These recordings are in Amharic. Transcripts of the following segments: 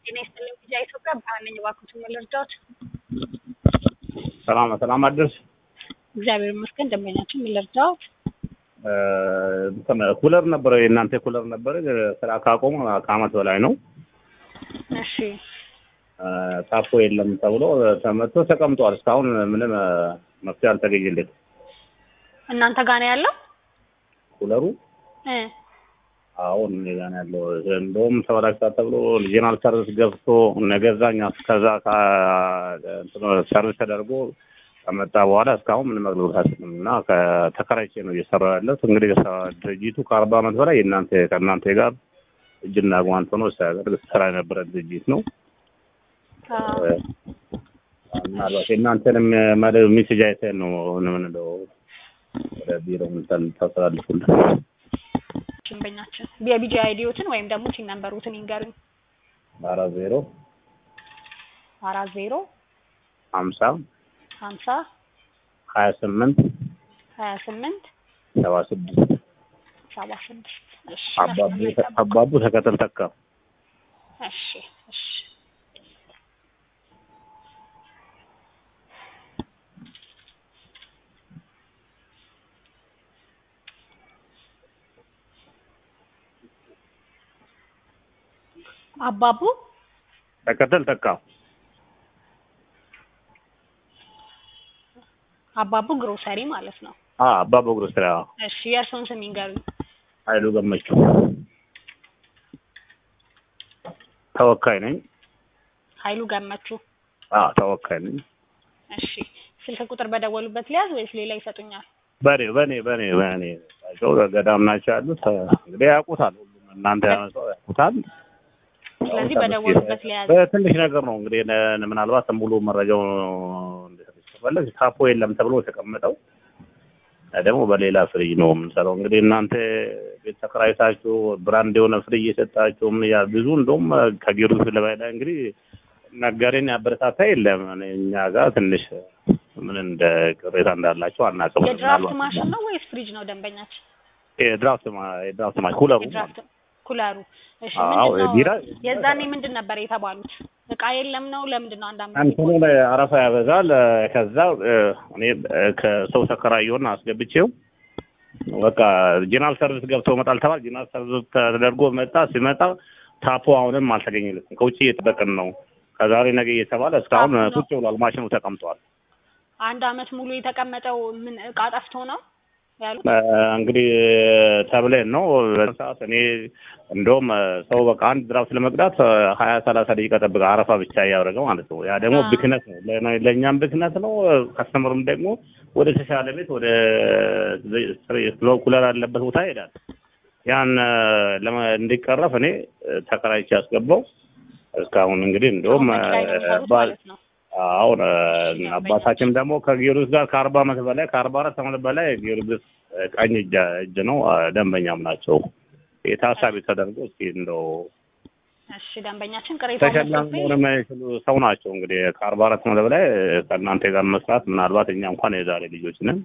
ጤና ይስጥልኝ ቪዛ ኢትዮጵያ ብርሃን ነኝ። እባክዎትን ምን ልርዳዎት? ሰላም ሰላም አደርሽ። እግዚአብሔር ይመስገን። ደንበኛችን ምን ልርዳዎት? እንትን ኩለር ነበረ የእናንተ ኩለር ነበረ ስራ ካቆሙ ከአመት በላይ ነው። እሺ ታፖ የለም ተብሎ ተመቶ ተቀምጧል። እስካሁን ምንም መፍትሄ አልተገኘለት እናንተ ጋር ነው ያለው? ኩለሩ እ አሁን እኔ ጋር ነው ያለው። እንደውም ተበላሽቷል ተብሎ ሪጂናል ሰርቪስ ገብቶ ነገዛኛ ከዛ ሰርቪስ ተደርጎ ከመጣ በኋላ እስካሁን ምንም አገልግሎት አልሰጠም እና ከተከራይቼ ነው እየሰራሁ ያለሁት። እንግዲህ ድርጅቱ ከአርባ ዓመት በላይ የእናንተ ከእናንተ ጋር እጅና ጓንት ሆኖ ሲያደርግ ስራ የነበረ ድርጅት ነው። ምናልባት የእናንተንም ሜሴጅ አይተን ነው ምንለው ወደ ቢሮ ምንተን ታስተላልፉልን። ደንበኛችን የቢጂ አይዲዎትን ወይም ደግሞ ቲን ነምበሩትን ይንገሩኝ። አራት ዜሮ አራት ዜሮ ሀምሳ ሀምሳ ሀያ ስምንት ሀያ ስምንት ሰባ ስድስት ሰባ ስድስት እሺ አባቡ አባቡ ተከተል ተካ እሺ እሺ አባቡ ተከተል ተካ አባቡ ግሮሰሪ ማለት ነው። አ አባቡ ግሮሰሪ አዎ። እሺ የእርስዎን ስም ይንገሩኝ። ኃይሉ ገመቹ ተወካይ ነኝ። ኃይሉ ገመቹ። አ ተወካይ ነኝ። እሺ ስልክ ቁጥር በደወሉበት ሊያዝ ወይስ ሌላ ይሰጡኛል? በኔ በኔ በኔ በኔ ሰው ገዳም ናቸው ያሉት እንግዲህ ያውቁታል። ሁሉም እናንተ ያመጣው ያውቁታል። ስለዚህ በደወሉበት ሊያዝ። በትንሽ ነገር ነው እንግዲህ ነ- ምናልባት ሙሉ መረጃው እንዲሰጥሽ ከፈለግሽ ታፖ የለም ተብሎ የተቀመጠው ደግሞ በሌላ ፍሪጅ ነው የምንሰራው። እንግዲህ እናንተ ቤት ተከራይታችሁ ብራንድ የሆነ ፍሪጅ የሰጣችሁ ምን ያ ብዙ እንደውም ከጊዮርጊስ ለበላይ እንግዲህ ነጋዴን ያበረታታ የለም። እኛ ጋር ትንሽ ምን እንደ ቅሬታ እንዳላቸው አናውቅም። የድራፍት ማሽን ነው ወይስ ፍሪጅ ነው ደንበኛችን? የድራፍት ማ- የድራፍት ማሽን ኩለሩ የድራፍት ኩለሩ። እሺ አዎ ምንድን ነው ቢራ የዛኔ ምንድን ነበር የተባሉት? እቃ የለም ነው? ለምንድን ነው አንድ አመት እንትኑ ላይ አረፋ ያበዛል። ከዛ እኔ ከሰው ተከራየውና አስገብቼው በቃ ጂናል ሰርቪስ ገብቶ መጣል ተባል። ጂናል ሰርቪስ ተደርጎ መጣ። ሲመጣ ታፖ አሁንም አልተገኘለትም። ከውጭ እየጠበቅን ነው። ከዛሬ ነገ እየተባለ እስካሁን ታፖ ነው? ቁጭ ብሏል። ማሽኑ ተቀምጧል። አንድ አመት ሙሉ የተቀመጠው ምን እቃ ጠፍቶ ነው ያሉት? እንግዲህ ተብለን ነው ሰዓት እኔ እንደውም ሰው በቃ አንድ ድራፍት ለመቅዳት ሀያ ሰላሳ ደቂቃ ጠብቀ አረፋ ብቻ እያደረገ ማለት ነው። ያ ደግሞ አዎ። ብክነት ነው፣ ለእኔ- ለእኛም ብክነት ነው። ከስተመሩም ደግሞ ወደ ተሻለ ቤት ወደ ስሎ ኩለር ያለበት ቦታ ይሄዳል። ያን ለመ- እንዲቀረፍ እኔ ተከራይቼ ያስገባው እስካሁን እንግዲህ እንደውም አሁን ላይ ነው የሚሰሩት ባ- ማለት ነው። አሁን አባታችን ደግሞ ከጊዮርጊስ ጋር ከአርባ ዓመት በላይ ከአርባ አራት ዓመት በላይ ጊዮርጊስ ቀኝ እጅ እጅ ነው፣ ደንበኛም ናቸው። የታሳቢ ተደርጎ እስኪ እንደው እሺ ደንበኛችን ቅሬታ ተሸላሚ መሆን የማይችሉ ሰው ናቸው። እንግዲህ ከአርባ አራት ዓመት በላይ ከእናንተ ጋር መስራት ምናልባት እኛ እንኳን የዛሬ ልጆች ነን።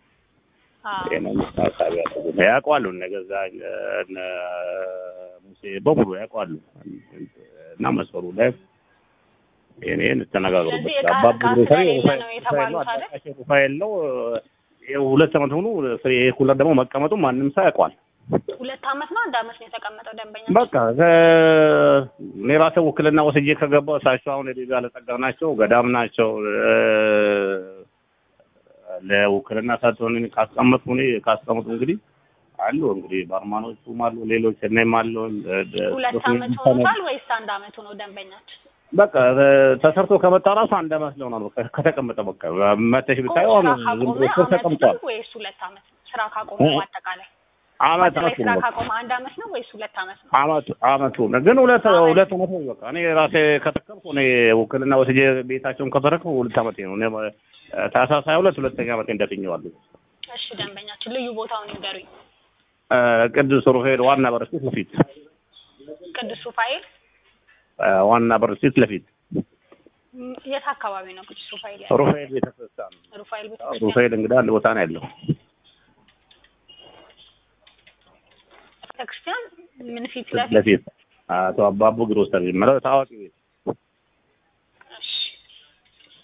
ይሄንን ታሳቢ ያደርጉ ያውቋሉ። እነ ገዛኝ እነ ሙሴ በሙሉ ያውቋሉ እና መስፈሩ ላይ ይሄን ተነጋግሩበት። ስለዚህ እቃ- አባቡ እቃ ግሮሰሪ ስለሌለ ሩፋኤል ነው የተባሉት ሩፋኤል ነው፣ አይደል? አዳራሽ ሩፋኤል ነው። ይኸው ሁለት ዓመት ሆኖ ይሄ ኩለር ደግሞ መቀመጡ ማንም ሰው ያውቋል። ሁለት አመት ነው አንድ አመት ነው የተቀመጠው ደንበኛ በቃ ከ- እኔ ራሴ ውክልና ወስጄ ከገባሁ እሳቸው አሁን የቤዛ ባለጸጋ ናቸው፣ ገዳም ናቸው። እ- ለውክልና ሰጥቶን ካስቀመጡ እኔ ካስቀመጡ እንግዲህ አሉ እንግዲህ ባርማኖቹም አሉ፣ ሌሎች እኔም አሉ። ሁለት አመት ሆኖታል ወይስ አንድ አመት ሆኖ ደንበኛችን? በቃ ተሰርቶ ከመጣ ራሱ አንድ አመት ሊሆናል። በቃ ከተቀመጠ በቃ መተሽ ብታየው አሁን ስራ ዝም ካቆመ ብሎ ስር አመት ተቀምጧል። ነው ወይስ ሁለት አመት? ስራ ካቆመ እ- አጠቃላይ አመት አጠቃላይ አመቱ ስራ ነው በቃ ካቆመ አንድ አመት ነው ወይስ ሁለት አመት ነው? አመቱ አመቱ ነው ግን ሁለት አመት። ሁለት አመት ነው በቃ እኔ ራሴ ከተከልኩ እኔ ውክልና ወስጄ ቤታቸውን ከተረከብኩ ሁለት አመቴ ነው። እኔ ታህሳስ ሃያ ሁለት ሁለተኛ አመቴ እንደትኘዋለሁ። እሺ ደንበኛችን ልዩ ቦታውን ይንገሩኝ። እ፣ ቅዱስ ሩፋኤል ዋና በር ፊት ለፊት ቅዱስ ሩፋኤል እ፣ ዋና በር ፊት ለፊት ም- የት አካባቢ ነው ቅዱስ ሩፋኤል ያለው? ሩፋኤል ቤተክርስቲያን ሩፋኤል ቤተ ሩፋኤል እንግዲህ አንድ ቦታ ነው ያለው። ቤተክርስቲያን ምን ፊት ፊት ለፊት ለፊት አቶ አባቡ ግሮሰሪ የሚለው ታዋቂ ቤት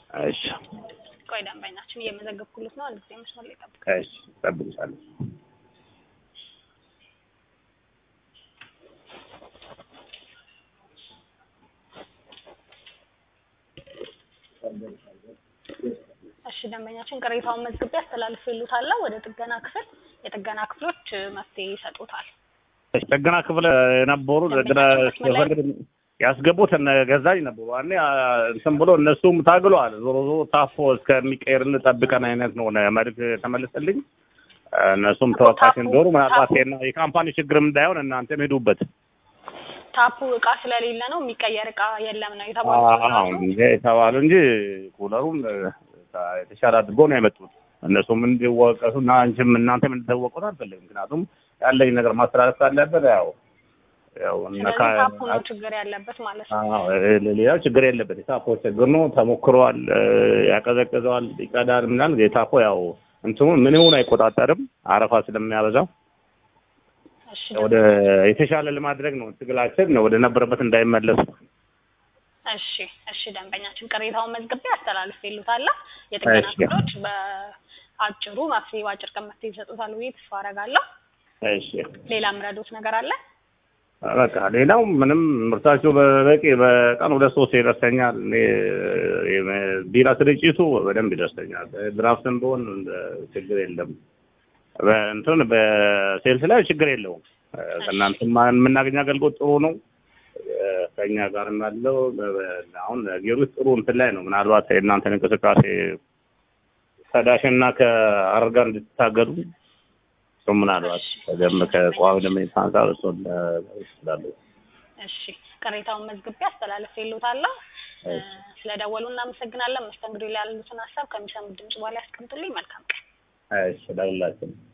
እሺ ቆይ ደንበኛችን እየመዘገብኩለት ነው። አንድ ጊዜ መስመር ላይ ጠብቁ። እሺ እጠብቅሻለሁ። እሺ ደንበኛችን ቅሬታውን መዝግቤ አስተላልፌልዎታለሁ ወደ ጥገና ክፍል። የጥገና ክፍሎች እ፣ መፍትሄ ይሰጡታል። እሺ ጥገና ክፍል የነበሩ ጥገና ክፍል ያስገቡት እነ ገዛኝ ነበሩ። ያኔ አ፣ እንትን ብሎ እነሱም ታግለዋል። ዞሮ ዞሮ ታፎ እስከሚቀየርልን ጠብቀን አይነት ነው መልዕክት ተመልስልኝ። እነሱም ተወቃሽ እንደሆኑ ምናልባት የና- የካምፓኒ ችግርም እንዳይሆን እናንተም ሄዱበት። ታፑ እቃ ስለሌለ ነው የሚቀየር እቃ የለም ነው የተባሉት አዎ ራሱ። እንጂ የተባሉ እንጂ ኩለሩም እ፣ የተሻለ አድርጎ ነው ያመጡት። እነሱም እንዲወቀሱ እና አንቺም እናንተም እንድትወቀሱ አልፈልግም። ምክንያቱም ያለኝ ነገር ማስተላለፍ ካለበት ያው ያው ነካ ስለዚህ ታፑ ነው ችግር ያለበት ማለት ነው። አዎ እ፣ ሌላው ችግር የለበት። የታፖ ችግር ነው ተሞክሯል። እ፣ ያቀዘቅዘዋል፣ ይቀዳል ምናምን። የታፖ ያው እንትኑ ምንውን አይቆጣጠርም አረፋ ስለሚያበዛው እሺ ወደ የተሻለ ለማድረግ ነው ትግላችን ወደ ነበረበት እንዳይመለሱ እሺ እሺ ደንበኛችን ቅሬታውን መዝግቤ አስተላልፌልዎታለሁ። የጥገና እሺ። ክፍሎች በአጭሩ መፍትሄ በአጭር ቀን መፍትሄ ይሰጡታል ብዬ ተስፋ አደርጋለሁ። እሺ ሌላ ምረዶት ነገር አለ? በቃ ሌላው ምንም ምርታቸው በበቂ በቀን ሁለት ሶስት ይደርሰኛል። እኔ የ- ቢራ ስርጭቱ በደንብ ይደርሰኛል። ድራፍትም ቢሆን እንደ ችግር የለም። በእንትን በሴልስ ላይ ችግር የለውም። ከእናንተ የምናገኝ አገልግሎት ጥሩ ነው። ከእኛ ጋርም ያለው በ- በ- አሁን ጌሮች ጥሩ እንትን ላይ ነው። ምናልባት የእናንተን እንቅስቃሴ ከዳሽና ከአረር ጋር እንድትታገዱ እሱም ምናልባት ከደም ከቋሚ ደንበኞች አንጻር እሱን ይችላሉ። እሺ ቅሬታውን መዝግቤ አስተላልፌልዎታለሁ። እ፣ ስለደወሉ እናመሰግናለን። መስተንግዶ ላይ ያሉትን ሀሳብ ከሚሰሙት ድምጽ በኋላ ያስቀምጡልኝ። መልካም ቀን። እሺ ለሁላችንም